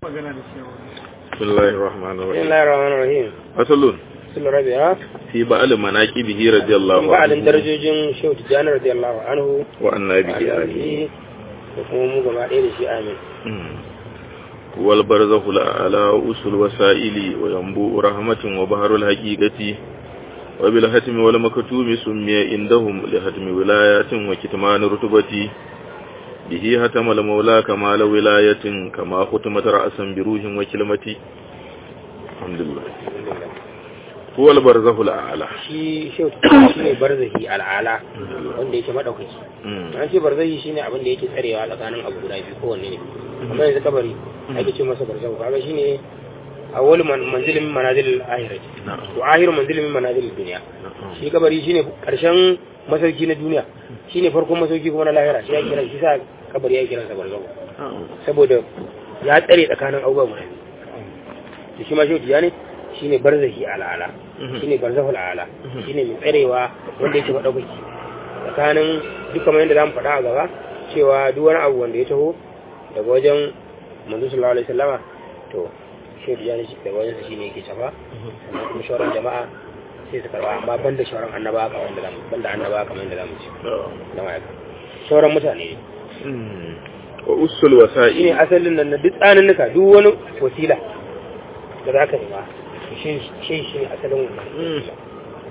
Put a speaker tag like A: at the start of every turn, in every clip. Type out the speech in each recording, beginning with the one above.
A: magana da shi
B: بسم الله الرحمن
C: بسم
B: الرحيم
C: الله الرحمن الرحim
B: فصل
C: sun rabi ha
B: في بعض مناقبه رضي الله
C: ba'alin
B: عنه
C: darajojin shehu tijjani radiyallahu anhu
B: وأن به آله
C: alihi da kuma mu gaba ɗaya da shi amin
B: والبرزخ الأعلى أصل وسائل وينبوء رحمة وبحر الحقيقة وبالهتم والمكتوم سمي عندهم لهتم ولايات وكتمان رتبة به هتم المولى كمال ولاية كما ختمت رأسا بروح وكلمة الحمد لله هو البرزخ الأعلى
C: shi shehu tijjani shi ne barzahi al'ala wanda yake maɗaukaki
B: مم.
C: an ce barzahi shi ne abin da yake tsarewa tsakanin abu guda biyu kowanne ne amma yanzu kabari ake ce masa barzahu kaga shi ne awwal man manzilin min manazilil ahirati
B: نعم
C: to ahiru manzilin min manazilil dunya
B: نعم
C: shi kabari shine karshen masauki na duniya shine farkon masauki kuma na lahira shi ya kira shi sa kabari ya kira sa barzahu
B: نعم
C: saboda ya tsare tsakanin abubuwa guda biyu to shi ma shi tijani shine barzahi al'ala
B: Mhm.
C: shine barzahul ala
B: Mhm.
C: shine mai tsarewa wanda yake madaukaki tsakanin duk kamar yadda zamu faɗa a gaba cewa duk wani abu wanda ya taho daga wajen manzo sallallahu alaihi wasallama to shi tijani shi daga wajen sa shine yake shafa sannan kuma shawaran jama'a sai su karba amma banda shawaran annabawa kamar yadda zamu banda annabawa kamar yadda zamu ci
B: نعم
C: da ma'aika shawaran mutane ne
B: مم. وأصل الوسائل
C: shine asalin nan na duk tsaninnuka duk wani wasila da za ka nema shi shi shi ne asalin
B: Mm.
C: wannan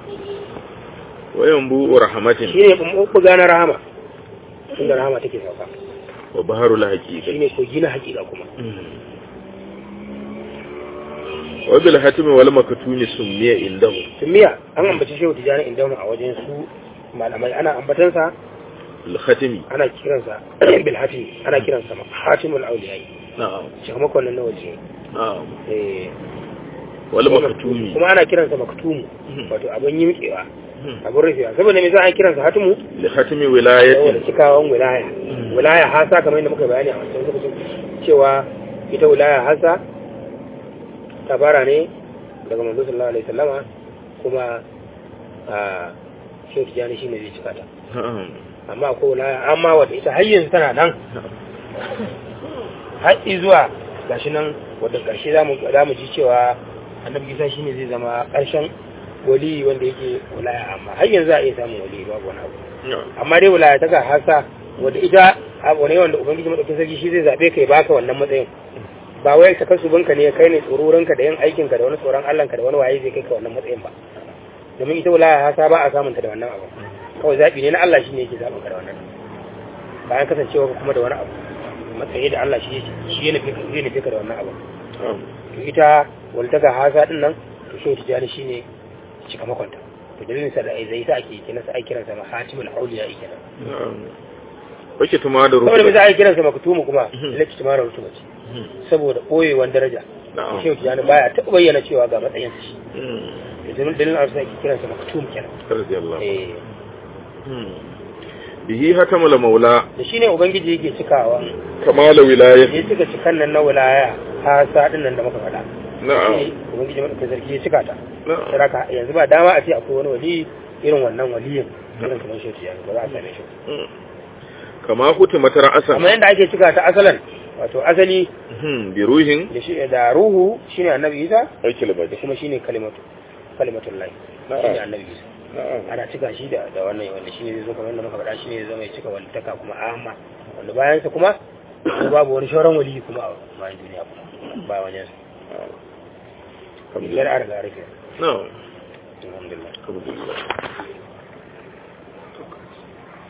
B: وينبوء رحمة
C: shi ne ɓuɓɓuga na rahama inda rahama take sauka
B: وبحر
C: shi
B: الحقيقة
C: ne kogi na hakika kuma
B: وبالهتم والمكتوم سمي عندهم
C: tumiya an ambaci shehu tijjani inda a wajen su malamai ana ambatansa
B: الختم
C: ana kiransa bil hatim ana kiransa hatimul auliyai
B: نعم
C: sakamakon nan na waje
B: نعم
C: eh
B: والمكتوم
C: kuma ana kiransa maktumu
B: Mhm.
C: wato abin yimkewa abin rufewa saboda me za a kiransa hatimu
B: لختم
C: saboda
B: ولاية
C: cikawan wilaya wilaya hasa kamar yadda muka bayani a wancan lokacin cewa ita wilaya hasa ta fara ne daga manzo sallallahu alaihi wasallama kuma a shehu tijani shine zai cika ta
B: نعم
C: amma ko wilaya amma wadda ita har yanzu tana nan har zuwa gashi nan wadda karshe zamu zamu ji cewa annabi Isa shine zai zama karshen wali wanda yake wilaya amma har yanzu za a iya samun wali babu wani abu
B: نعم
C: amma dai wilaya ta ga hasa wadda ita abu ne wanda ubangiji madaukakin sarki shi zai zabe kai baka wannan matsayin ba wai ka kasu banka ne kai ne tsororinka da yin aikin ka da wani tsoron Allah ka da wani waye zai kai ka wannan matsayin ba domin ita wilaya hasa ba a samun ta da wannan abu kawai zabi ne na Allah shine yake zaben ka da wannan bayan kasancewa ka kuma da wani abu matsayi da Allah shi yake shi ya nufi zai nufi ka da wannan abu
B: نعم
C: to ita walta ga hasa din nan to shi tijani shine cika makwanta to dalilin sa da ai zai sa ake kenan sa ai kiransa ma hatimul auliya kenan
B: نعم وكتما
C: saboda me
B: درجة
C: za a yi kiransa maktumu kuma
B: Mhm.
C: laki tumara rutuma ce saboda ɓoyewan daraja
B: نعم
C: shehu tijani baya taɓa bayyana cewa ga matsayin shi
B: مم.
C: da dalilin a wasu ake kiransa maktum kenan
B: رضي الله
C: eh
B: مم. به هتم المولى
C: da shine ubangiji yake cikawa
B: كمال ولاية
C: ya cika cikan nan na wilaya ha sadin nan da muka faɗa
B: نعم
C: Shine ubangiji madaukakin sarki ya cika ta
B: نعم
C: saraka yanzu ba dama a ce akwai wani wali irin wannan waliyin irin kamar shehu tijani ba za a same shi
B: مم. كما ختمت رأسا
C: kamar yadda ake cika ta asalan wato asali
B: مم. بروح
C: da shi da ruhu shine annabi isa
B: أي
C: da
B: كلمة
C: kuma shine kalimatu kalimatul lahi shine annabi isa
B: نعم
C: ana cika shi da da wannan wanda shine zai zo kamar yadda muka faɗa shine zai zama ya cika walitaka kuma amma wanda bayan sa kuma babu wani shauran wali kuma a bayan duniya kuma ba wajen sa
B: الحمد
C: biyar
B: لله
C: a riga rufe
B: نعم
C: alhamdulillah
B: الحمد لله